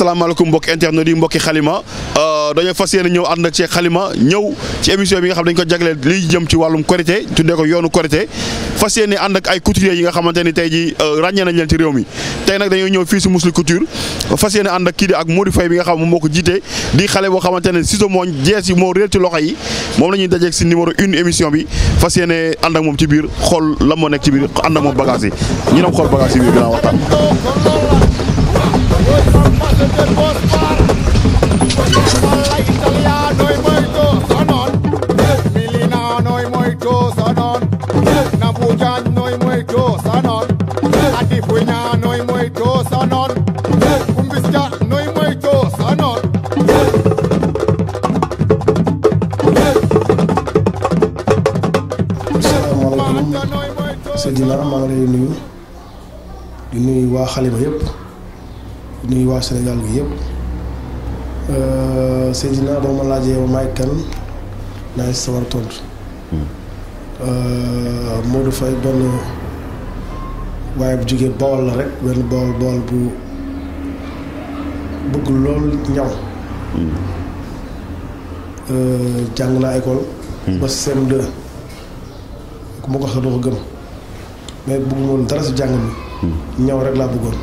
asalaamaaleykum mbokki internet yi mbokki xalima dañoo fas yéene ñëw ànd ak ci xalima ñëw ci émission bi nga xam dañ ko jagleel liy jëm ci wàllum korité tuddee ko yoonu korité fas yéene ànd ak ay couturiers yi nga xamante ni tey ji ràññee nañ leen ci réew mi tey nag dañoo ñëw fii si Mously Couture fas yéene ànd ak kii di ak Modou Faye bi nga xam moom moo ko jiite di xale boo xamante ne ciseau moo jees yi moo réer ci loxo yi moom la ñuy dajeeg si numéro une émission bi fas yéene ànd ak moom ci biir xool la moo nekk ci biir ànd ak moom bagage yi ñu dem xool bagage yi biir gën a waxtaan Seydina maa ngi lay nuyu di nuyu waa xalima yëpp di nuyu waa Sénégal gi yëpp Seydina boo ma laajee ma maay kan naa si sawar tontu Modou Faye benn waaye bu jógee Bawol la rek benn Bawol Bawol bu bëgg lool ñaw jàng naa école ba CM2 ku ma ko wax doo ko gëm mais bëgguma woon dara si jàng mi ñaw rek laa bëggoon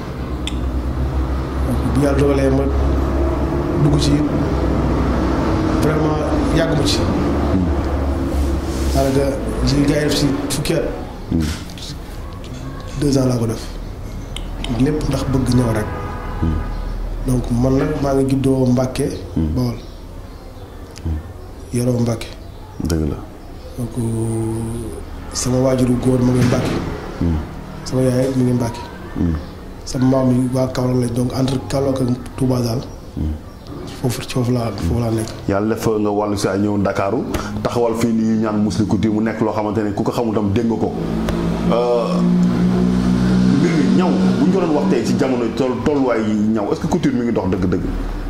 bu yàlla dogalee ma dugg ci vraiment yàgg ma ci daanaka ji gaa yi def si fukki at deux ans laa ko def lépp ndax bëgg ñaw rek donc man nag maa ngi juddoo Mbàkke Bawol yoroo Mbàkke dëgg la donc sama waajuru góor ma ngi Mbàkke sama yaay mi ngi Mbàkke sama maam yi waa Kaolack lañ donc entre Kaolack ak Touba daal foofu foofu laa foofu laa nekk yàlla def nga wàllu si ñëw Ndakaaru taxawal fii nii ñaan Mously Couture mu nekk loo xamante ne ku ko xamul tam dégg nga ko mbir mi ñaw bu ñu ko doon wax tey ci jamono toll tolluwaay yi ñaw est-ce que couture mi ngi dox dëgg-dëgg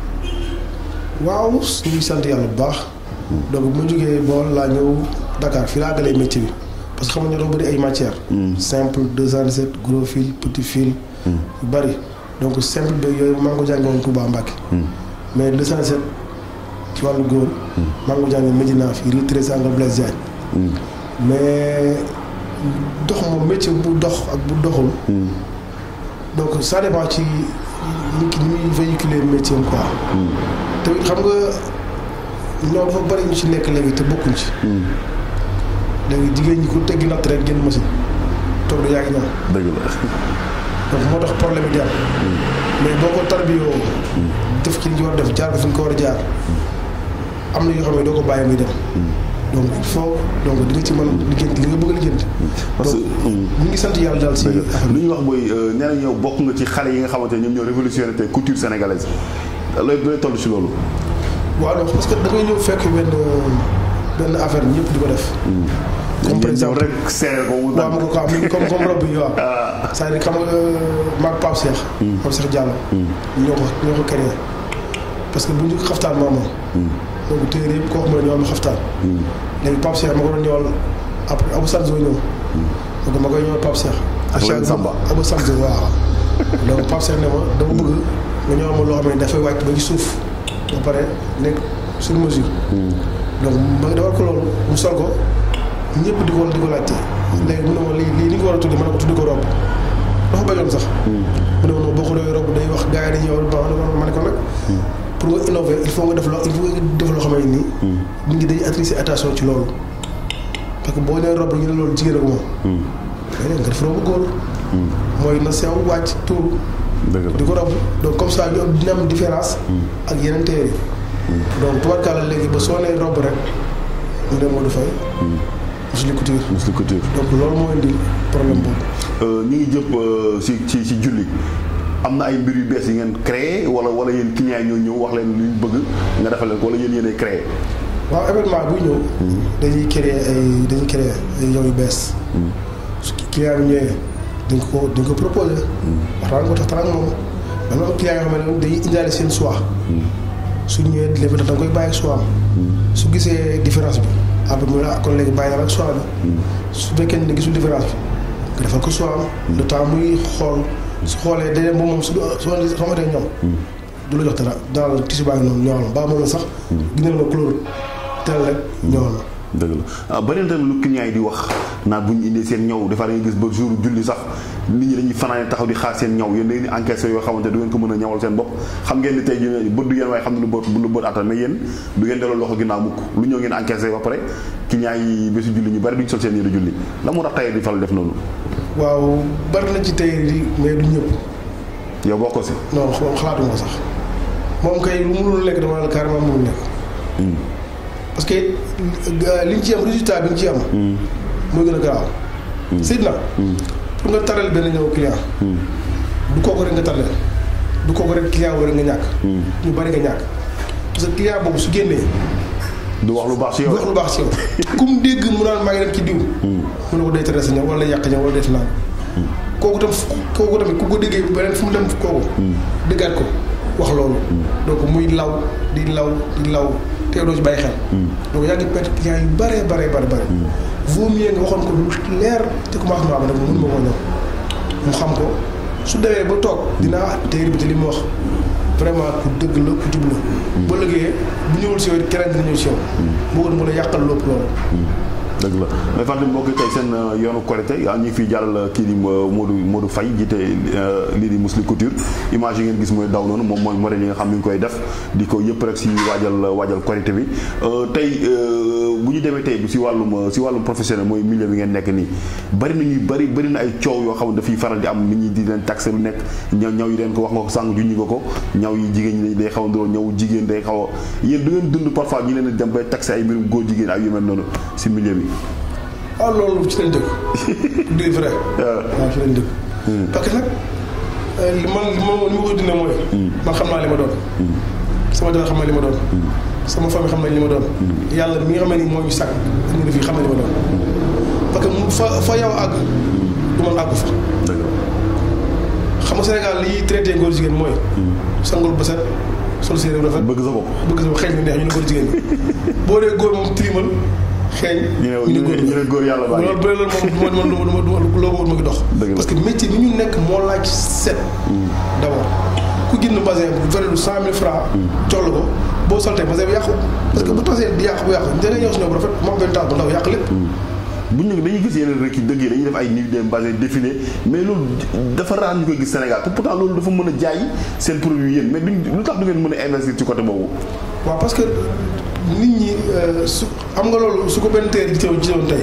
waaw ñu ngi sant yàlla bu baax donc bu ma jógee bool laa ñëw Dakar fii laa galee métier bi parce que xam nga dafa bëri ay matières simple 217 gros fil petit fil yu bëri donc simple beeg yooyu maa ngi ko jàngee woon Touba Mbacke mais 217 ci wàllu góor maa ngi ko jàngee Médina fii rue Thérèse Angle Blaise Diagne mais dox moom métier bu dox ak bu doxul donc ça dépend ci nit ki ni muy véhiculer métier am quoi te xam nga ñoo dafa bëri ñu ci nekk léegi te bokkuñ ci léegi jigéen ñi ku teggi natt rek génn machine toog da yaa ngi ñëw dëgg la donc moo tax problème yi di am mais boo ko tarbiyoo def ci li ñu war def jaar ko fi nga ko war a jaar am na yoo xam ne doo ko bàyyi muy dem donc il faut donc di nga ci mën liggéeyante li nga bëgg a liggéeyante parce que ñu ngi sant yàlla daal si lu ñuy wax mooy nee na ñëw bokk nga ci xale yi nga xamante ne ñoom ñoo révolutionné tey couture sénégalaise looy looy toll ci loolu waaw non parce que da ngay ñëw fekk benn benn affaire ñëpp di ko def comme par exemple rek seere ko mu waaw ma ko ko am comme comme robe bi waaw c'est-à-dire xam nga maag Pape Cheikh Pape Cheikh Diallo ñoo ko ñoo ko créé parce que bu ñu xaftaan maa moom donc téere yëpp koo xam ne ñoo am xaftaan léegi Pape Cheikh ma ko doon ñëwal après Abou Sanzo ñëw donc ma koy ñëwal Pape Cheikh ak Lamine Samba Abou Sanzo waaw donc Pape Cheikh ne ma dama bëgg nga ñëwal ma loo xam ne dafay wàcc ba ci suuf ba pare nekk sur mesure donc ma defal ko loolu mu sol ko ñëpp di ko di ko laajte léegi mu ne ma lii lii ni nga ko war a tuddi ma ne ko tuddi ko rob dafa bañoon sax mu ne ma non boo ko doon rob day wax gars yi dañuy yow ba ma ne ko nag pour nga innover il faut nga def loo il faut nga def loo xam ne nii nit ñi dañuy attirer attention ci loolu parce que boo nee rob ñu ne loolu jigéen ak moom mais nga def robu góor mooy na sew wàcc tuur di ko rob donc comme ça ñu dina am différence ak yeneen téere donc tubarkalla léegi ba soo nee rob rek mu ne Modou Faye Mously Couture Mously Couture donc loolu moo indi problème boobu ñu ngi jëpp si ci si julli am na ay mbir yu bees yi ngeen créé wala wala yéen clients yi ñoo ñëw wax leen lu ñu bëgg nga defal leen ko wala yéen yéenay créé waaw événement buy ñëw dañuy créer ay dañuy créer ay yow yu bees su client bi ñëwee dañ ko dañ ko proposé waxtaan ko taxtaan ak moom dama am client yoo xam ne dañuy indaale seen choix su ñëwee léegi da nga koy bàyyi choix am su gisee différence bi après mu ne ah kon léegi bàyyi naa ak choix bi su fekkee ne gisul différence bi nga defal ko choix am le temps muy xool su xoolee day dem ba moom su soo xamante ñoom du la jox dara daal la tissu baa ngi noonu ñëwal ma baa moom la sax. gis ma couleur tel rek ñëwal ma. dëgg la ah bari na tamit lu client yi di wax naan bu ñu indee seen ñaw des fois da ngay gis ba jour julli sax nit ñi dañuy fanaane taxaw di xaar seen ñaw yéen da ngeen di encaissé yoo xamante du ngeen ko mën a ñawal seen bopp xam ngeen ni tey jii bët du ngeen waaye xam ne lu bët lu bët attan mais yéen du ngeen delloo loxo ginnaaw mukk lu ñëw ngeen encaissé ba pare client yi bésu julli ñu bari duñ sol seen yére julli la moo tax tey di faral def noonu waaw bari na ci tey di mais du ñëpp yow boo ko si non moom xalaatuma ko sax moom kay lu mënul nekk dama la carrément mënul nekk. parce que li ñu ci am résultat bi ñu ci am. mooy gën a garaaw. Seydina. pour nga taral benn ñëw client. du kooku rek nga taral du kooku rek client wala nga ñàkk. ñu bari nga ñàkk parce que client boobu su génnee. du wax lu baax si yow du wax lu baax si yow. kum dégg mu naan maa ngi dem ci diw. mu ne ko day tere sa ñëw wala yàq ñëw wala def naan. kooku tam kooku tamit ku ko déggee beneen fu mu dem kooku. déggaat ko wax loolu. donc muy law di law di law te doo ci bàyyi xel. donc yaa ngi perte client yu bare bare bare bare. vaut mieux nga waxoon ko lu leer ci commencement ba nag mun ma koo ñëw mu xam ko su demee ba toog dinaa téere bi te li mu wax vraiment ku dëgg la ku jub la. ba liggéeyee bu ñëwul si yow keneen dina ñëw si yow. boo ko mën a yàqal lépp loolu. dëgg la mais fàttali mbokk tey seen yoonu Korité yaa ñu ngi fiy jàllal kii di Modou Modou Faye jiite lii di Mously Couture image yi ngeen gis mooy daw noonu moom mooy modèle yi nga xam ni ñu koy def di ko yëpp rek si waajal waajal Korité bi tey bu ñu demee tey bi si wàllum si wàllum professionnel mooy milieu bi ngeen nekk nii bari na ñuy bari bari na ay coow yoo xam ne dafay faral di am nit ñi di leen taxé lu nekk ñaw ñaw yi leen ko wax nga ko sànq juññi nga ko ñaw yi jigéen ñi day xaw a nduroo ñaw jigéen day xaw a yéen du ngeen dund parfois ñu leen dem bay taxé ay mbirum góor jigéen ak yu mel noonu si milieu bi waaw loolu ci lañ dëkk. du vrai. waaw ci lañ dëkk. parce que nag li man li ma li ma koy dundee mooy. man xam naa li ma doon. sama dara xam na li ma doon. sama famille xam nañ li ma doon. yàlla mi nga xam ne nii moo ñu sàkk ñu ne fii xam na li ma doon. parce que mu fa fa yow àgg. du man àggu fa. xam nga Sénégal liy traité góor jigéen mooy. sangul ba set sol séeréer rafet. bëgg sa bopp bëgg sa bopp xeeñ na neex ñu ne góor jigéen ñi. boo dee góor moom tilimal. xeeñ ñu ne góor yàlla baax loolu bëri loolu moom du ma du ma du ma loo ma ngi dox parce que métier bi ñu nekk moo laaj set d'abord ku jënd basin bu vrai lu cent mille francs jox la ko boo soltee basin bi yàqu parce que bu tasee di yàqu bu yàqu da nga ñëw si ñoom bu rafet moom benn taal bu ndaw yàq lépp bu ñu dañuy gis yeneen rek yi dëgg yi dañuy def ay nuit de basin défilé mais loolu dafa raar ñu koy gis Sénégal te pourtant loolu dafa mën a jaay seen produit yéen mais duñ lu tax du ngeen mën a investir ci côté boobu waaw parce que nit ñi su xam nga loolu su ko benn teer ji teew gisoon tey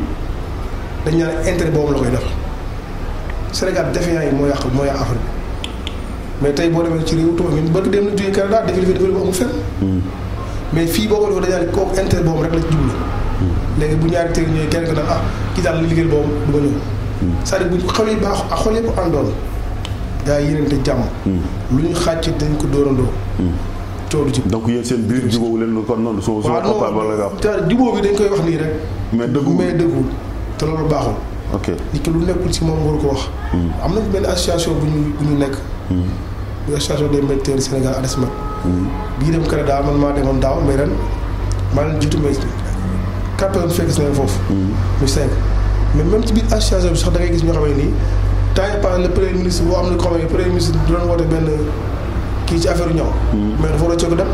dañ naan intérêt boobu la koy def Sénégal défiant yi moo yàq moo yàq affaire bi mais tey boo demee ci réew tubaab yi bëgg dem na jógee Canada défilé fi défilé bu amul fenn mais fii boo ko defee dañaa ne kooku intérêt boobu rek la ci jublu léegi bu ñaari teer ñëwee kenn ko naan ah kii daal li liggéey boobu du ma ñëw c'est-à-dire bu xol yi baax ak xol yëpp àndoon gaa yi yénente jàmm lu ñu xàcc dañ ko dóorandoo coow ci donc yéen seen biir jubóowu leen kon noonu su waaw non jubóo bi dañ koy wax nii rek mais dëggul mais dëggul te loolu baaxul ok nit ki lu nekkul ci moom waru ko wax am nañ benn association bu ñu bu ñu nekk bu association des médecins Sénégal ADESMED bii dem Canada man maa demoon daaw mais ren maa leen jiitu mais quatre personnes fekk si nañ foofu muy cinq mais même ci biir association bi sax da ngay gis ñoo xam ne nii temps yi passé le premier ministre boo am na ko xam ne premier ministre du doon woote benn kii ci affaire ñaw mais dafa war a coono dem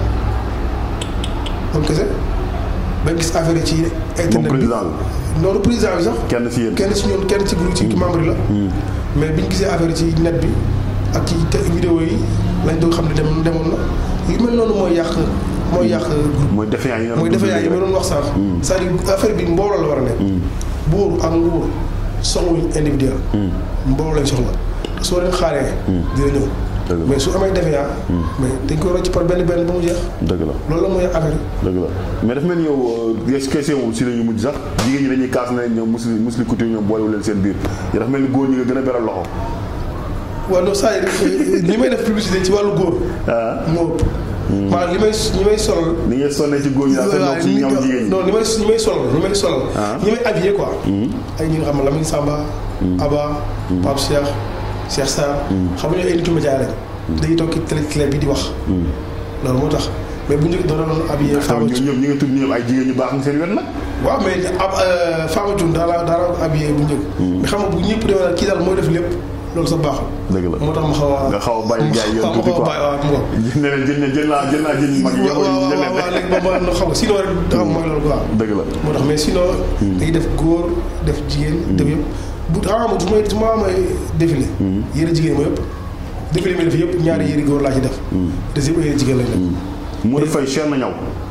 moom kese ba gis affaire yi ci internet bi loolu président bi sax kenn si yéen kenn si ñun kenn ci groupe ci membre yi la mais bi ñu gisee affaire yi ci net bi ak ci vidéo yi lañ doon xam ne dem demoon na yu mel noonu mooy yàq mooy yàq groupe mooy defe yaa yi mooy defe yaa yi ma doon wax sànq c'est-à-dire affaire bi mbooloo la war a nekk buur ak nguur soxluñ individuel mbooloo lañ soxla soo leen xaaree dina ñëw mais su amee defe yaa mais dañ koy rocc par benn benn ba mu jeex dëgg la loolu la mooy affaire dëgg la mais dafa mel ni yow question moom si la ñu mujj sax jigéen ñi dañuy kaas na ñoom Mously Mously Couture ñoom boolewu leen seen biir yi dafa mel ni góor ñi nga gën a beral loxo waaw non saa yi li may def publicité ci wàllu góor moo ëpp maanaam li may ñi may solal ni ngay sonnee ci góor ñi daal seen ci ñoom jigéen ñi non li may ñi may solal ñi may solal ñi may habillé quoi ay ñi nga xam ne Lamine Samba Aba Pape Cheikh Cheikh Sarr xam nga ñoo ay nitu média lañ dañuy toog ci télé télé bi di wax loolu moo tax mais bu njëkk doon doon habillé Fama ñoom ñoom ñi nga tudd ñoom ay jigéen ñu baax nga seen wet nag waaw mais ab Fama Thioune daa la daa la habillé bu njëkk mais xam nga bu ñëpp demee kii daal mooy def lépp loolu sa baaxul. dëgg la moo tax ma xaw a. nga xaw a bàyyi gars yi yoon ma tuuti xaw a quoi bàyyi waaw mu ngoog. ne leen jël jël naa jël naa jën yu mag yi waaw waaw waaw waaw léegi ba ma xam nga sinon rek dafa am mooy loolu quoi. dëgg la moo tax mais sinon. dañuy def góor def jigéen. def yëpp bu ah ma su ma su ma amee défilé. yére jigéen ma yëpp. défilé mi def yëpp ñaari yére góor laa ci def. des yëpp yére jigéen lañ def. Modou Faye cher na ñaw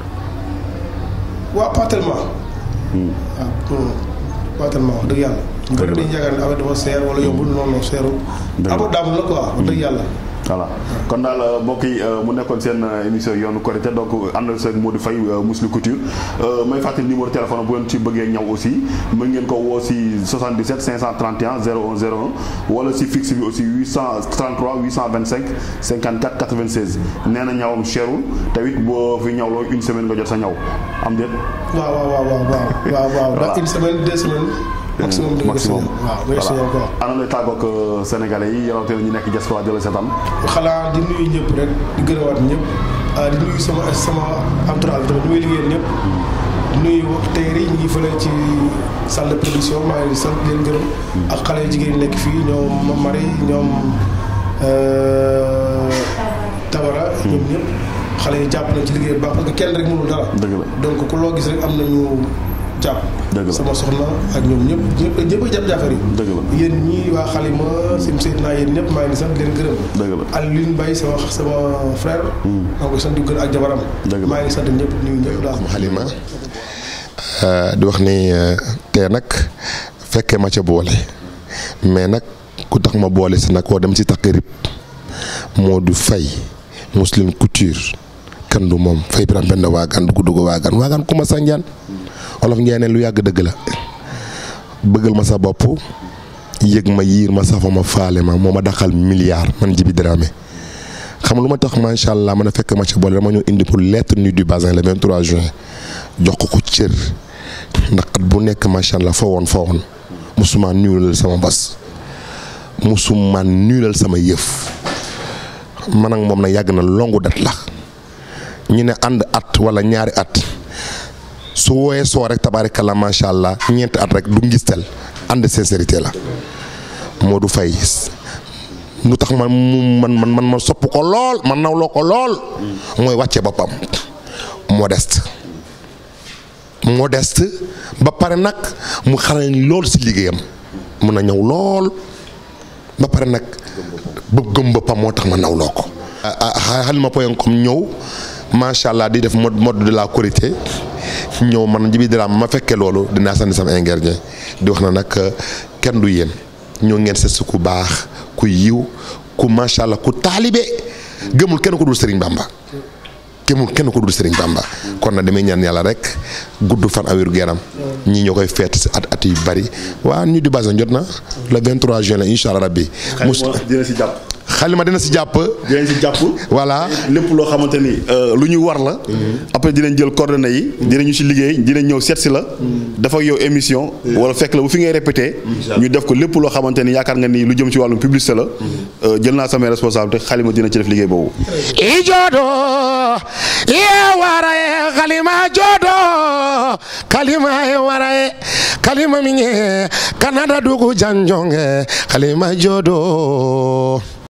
waaw pas tellement. waaw non pas tellement wax dëgg yàlla. ñu bëri dañuy yaakaar ne affaire dafa seer wala yombul non non seerul. Dëgg la abordable la quoi wax dëgg yàlla. voilà kon daal mbokk yi mu nekkoon seen émission yoonu Korité donc ànd ak Modou Faye Mously Couture may fàttali numéro téléphone bu ngeen ci bëggee ñaw aussi mën ngeen ko woo si 77 531 01 01 wala si fixe bi aussi 833 825 54 96 nee na ñawam cherul tamit boo fi ñaw loo une semaine nga jot sa ñaw am déet. waaw waaw waaw waaw waaw waaw waaw Voilà. une semaine deux semaines. maximum di nga gis maximum waaw nga gis ñoom quoi. ana lay tàggoog sénégalais yi rawatina ñu nekk diaspora di la seetaan xanaa di nuyu ñëpp rek di gërëwaat ñëpp ah di nuyu sama sama entourage bi tamit ñu may liggéeyal ñëpp. di nuyu teyri yi ñu ngi fële ci salle de production maa ngi leen di sant di leen gërëm. ak xale yu jigéen ñi nekk fii ñoom Marie ñoom euh, Tabara. ñoom ñëpp xale yi jàpp nañ ci liggéey bu baax parce que kenn rek mënul dara. dëgg la donc ku loo gis rek am nañu jàpp. Dëgg la. sama soxna ak ñoom ñëpp ñëpp ñëpp a jàpp jàppar yi. dëgg la yéen ñii waa xalima sim seet naa yéen ñëpp maa ngi di sant di leen gërëm. dëgg la Alioune Mbaye sama sama frère. maa ngi koy sant di gërëm ak jabaram. Dëgg la. maa ngi sant ñëpp nuyu ñëpp daal. xalima di wax ni tey nag fekkee ma ca boole mais nag ku tax ma boole si nag koo dem si takk rib Modou Faye Mously Couture kan du moom Faye biram benn waagaan dugg dugg waagaan waagaan ku ma sànjaan olof ngeen ne lu yàgg dëgg la bëggal ma sa bopp yëg ma yiir ma safa ma faale ma moo ma daxal milliard man Djiby Dramé xam lu ma tax macha allah mën a fekk ma ca boole dama ñëw indi pour lettre nuit du Bazin le 23 juin jox ko ko cër ndax at bu nekk macha allah fa woon fa woon musuma nuyulal sama bas musuma nuyulal sama yëf man ak moom na yàgg na longu dat la ñu ne ànd at wala ñaari at su wooyee soo rek tabaarikalla macha allah ñeenti at rek du ngistal ànd sincérité la Modou Faye lu tax man mu man man man ma sopp ko lool man nawloo ko lool mooy wàcce boppam modeste modeste ba pare nag mu xarañ lool si liggéeyam mun a ñëw lool ba pare nag bëgg gëm boppam moo tax ma nawloo ko. Halima point com ñëw macha allah di def mode mode de la Korité ñëw man Djiby Dramé ma fekkee loolu dinaa sànni sama ingrédient di wax na nag kenn du yéen ñoo ngeen seet si ku baax ku yiw ku macha allah ku taalibe gëmul kenn ko dul Serigne Bamba. gëmul kenn ko dul Serigne Bamba kon nag damay ñaan yàlla rek gudd fan awiru geram ñii ñoo koy feet si at at yu bari waa ñu di Bazin jot na le 23 juin la incha allah rabbi. mus dina si jàpp xalima dina si jàpp. dinañ si jàpp voilà lépp loo xamante ni lu ñu war la après dinañ jël coordonnées yi dinañu si liggéey dinañ ñëw seet si la dafa yow émission wala fekk la bu fi ngay répété ñu def ko lépp loo xamante ni yaakaar nga ni lu jëm ci wàllum publicité la jël naa samay responsabilité xalima dina ci def liggéey boobu i joodo ye wara ye kalima joodo kalima ye wara ye kalima min ye kanada dugu janjonge kalima joodo